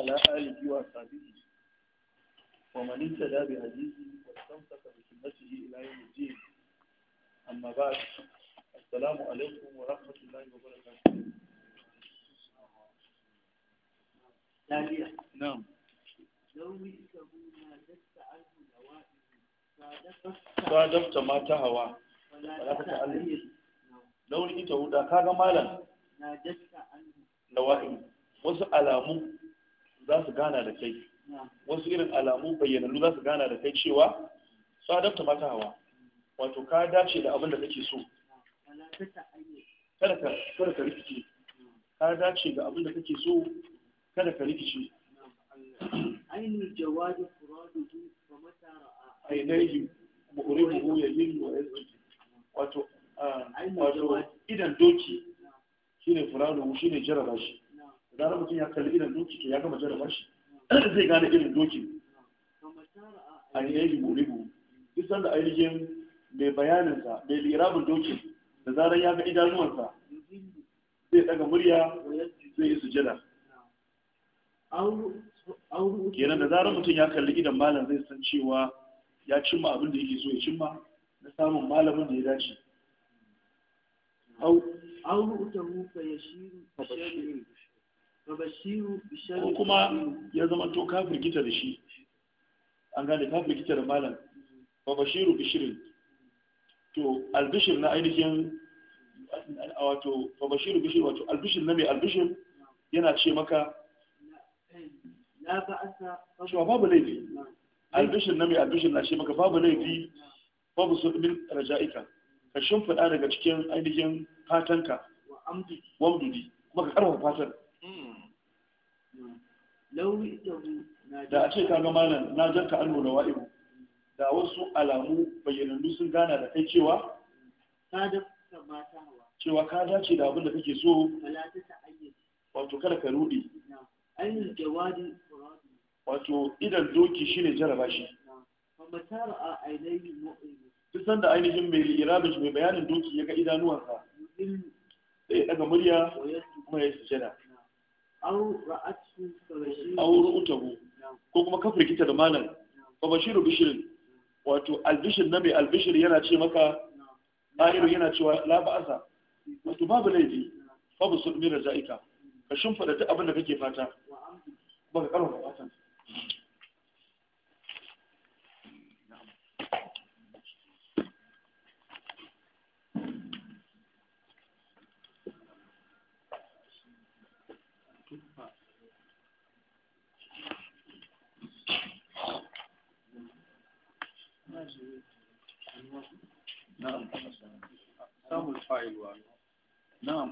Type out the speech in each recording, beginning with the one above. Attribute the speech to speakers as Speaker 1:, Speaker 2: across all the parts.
Speaker 1: وعلى آله وأصحابه ومن اهتدى بهديه واستمسك بسنته إلى يوم الدين أما بعد السلام عليكم ورحمة الله وبركاته
Speaker 2: ثانيا
Speaker 1: نعم
Speaker 2: لو مثله ما دست عنه نوائب صادفت
Speaker 1: صادفت ما تهوى
Speaker 2: ولا
Speaker 1: ولا تتألم.
Speaker 2: تتألم
Speaker 1: لو ita huda kaga malam
Speaker 2: ما دست عنه
Speaker 1: lawa'in wasu alamu za su gana da kai
Speaker 2: نعم
Speaker 1: wasu irin alamu bayyanannu za su gana da kai cewa sadafta mata hawa wato ka dace da abin da kake so
Speaker 2: ولا تتألم
Speaker 1: kada ka kada ka rikice ka dace ga abin da kake so kada ka rikice
Speaker 2: عين الجواد فراده فمتى رأى
Speaker 1: ainihi mu'ribuhu yayin wa yazji wato ah,
Speaker 2: Ainihin
Speaker 1: wato
Speaker 2: jawadi.
Speaker 1: idan doki shine furanu shine jaraba shi
Speaker 2: نعم
Speaker 1: idan mutum ya kalli idan doki to ya gama jaraba shi zai gane irin doki
Speaker 2: فمتى رأى
Speaker 1: ainihi mu'ribuhu duk sanda ainihin mai bayaninsa mai lirabin doki da zarar ya ga idanuwansa
Speaker 2: يذل
Speaker 1: zai daga murya
Speaker 2: ويسجد
Speaker 1: zai yi sujada
Speaker 2: نعم أو أو رؤوس
Speaker 1: kenan da zarar mutum ya kalli idan malam zai san cewa ya cimma abin da yake so ya cimma na samun malamin da ya dace au
Speaker 2: أو رؤته فيشير بشر فبشير بشر
Speaker 1: ko kuma ya zama to ka firgita da shi an gane ka firgita da malam fa bashiru bishirin to albishir na ainihin wato fa bashiru bishir wato albishir na mai albishir yana ce maka
Speaker 2: لا بأس
Speaker 1: cewa babu laifi albishir na mai albishir na ce maka babu laifi babu su min raja'ika ka shimfiɗa daga cikin ainihin fatanka
Speaker 2: وأمضي
Speaker 1: wamdudi kuma ka karfafa fatan
Speaker 2: لو رئته
Speaker 1: da a ce ka ga malam na jarka an nuna wa'ibu da wasu alamu bayyanannu sun gana da kai cewa
Speaker 2: صادف ما تهوى
Speaker 1: cewa ka dace da abin da kake so
Speaker 2: فلا تتعين
Speaker 1: wato kada ka rudi
Speaker 2: نعم أين الجواد فراد
Speaker 1: wato idan doki shine jaraba shi
Speaker 2: نعم فمتى رأى عينيه مؤلم
Speaker 1: duk sanda ainihin mai irabin mai bayanin doki ya ga idanuwansa
Speaker 2: يذل
Speaker 1: sai ya daga murya
Speaker 2: ويسجد
Speaker 1: kuma ya sujada
Speaker 2: نعم أو رأته فبشير
Speaker 1: auru utahu
Speaker 2: نعم
Speaker 1: ko kuma ka firgita da malam fa bashiru bishirin wato albishir na mai albishir yana ce maka
Speaker 2: نعم
Speaker 1: ɗahiru yana cewa la ba'asa wato babu laifi babu su ɗumi raja'ika ka shimfiɗa duk abin da kake fata
Speaker 2: وأمضي
Speaker 1: ba ka ƙarfafa fatan na'am
Speaker 3: samun fa'ilwa
Speaker 1: na'am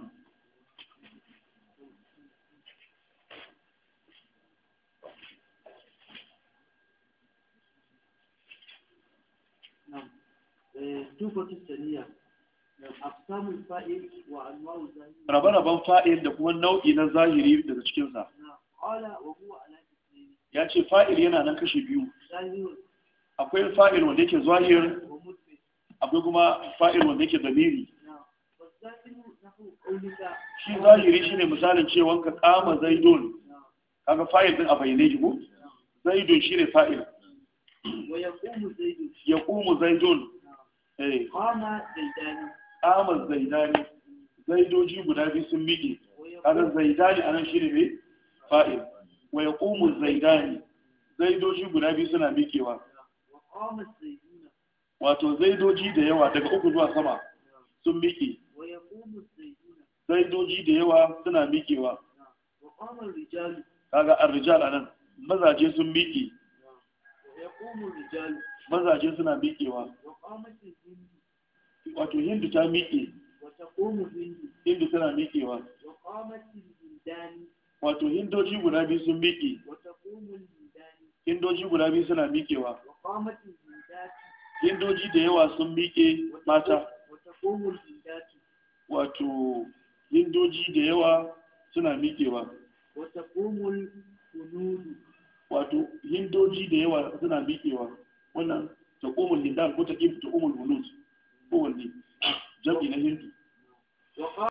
Speaker 2: نعم آه، توفة الثانية أقسام الفائل وأنواع الظاهر
Speaker 1: rabe-raben fa'il da kuma nau'i na zahiri daga cikinsa
Speaker 2: نعم قال وهو على اثنين
Speaker 1: ya ce fa'il yana nan kashe biyu
Speaker 2: ظاهر
Speaker 1: akwai fa'il wanda yake zahir
Speaker 2: ومثبت
Speaker 1: akwai kuma fa'il wanda yake damiri
Speaker 2: نعم والظاهر نحو قولك
Speaker 1: shi zahiri shine misalin cewa ka kama zaidun
Speaker 2: نعم
Speaker 1: kaga fa'il din a bayyane shi ko zaidun shine fa'il
Speaker 2: ويقوم زيد
Speaker 1: yaqumu zaidun
Speaker 2: نعم
Speaker 1: eh
Speaker 2: قام زيدان
Speaker 1: qama zaidani zaidoji guda biyu sun miƙe kaga
Speaker 2: ويقوم
Speaker 1: zaidani anan shine ne fa'il wa yaqumu zaidani zaidoji guda biyu suna miƙewa
Speaker 2: وقام الزيدون
Speaker 1: wato zaidoji da yawa daga uku zuwa sama sun miƙe
Speaker 2: ويقوم الزيدون
Speaker 1: zaidoji da yawa suna miƙewa
Speaker 2: نعم وقام الرجال
Speaker 1: kaga ar-rijal anan mazaje sun miƙe
Speaker 2: نعم ويقوم الرجال
Speaker 1: mazaje suna miƙewa
Speaker 2: وقامت الهند
Speaker 1: wato hindu ta miƙe
Speaker 2: وتقوم الهند
Speaker 1: hindu tana miƙewa
Speaker 2: وقامت الهندان
Speaker 1: wato hindoji guda biyu sun miƙe
Speaker 2: وتقوم الهندان
Speaker 1: hindoji guda biyu suna miƙewa
Speaker 2: وقامت الهندات
Speaker 1: hindoji da yawa sun miƙe mata
Speaker 2: وتقوم الهندات
Speaker 1: wato hindoji da yawa suna miƙewa
Speaker 2: وتقوم الهنود
Speaker 1: wato hindoji da yawa suna miƙewa wannan taqumul hindan ko taqim taqumul hulud kowanne jam'i na hindu
Speaker 2: وقام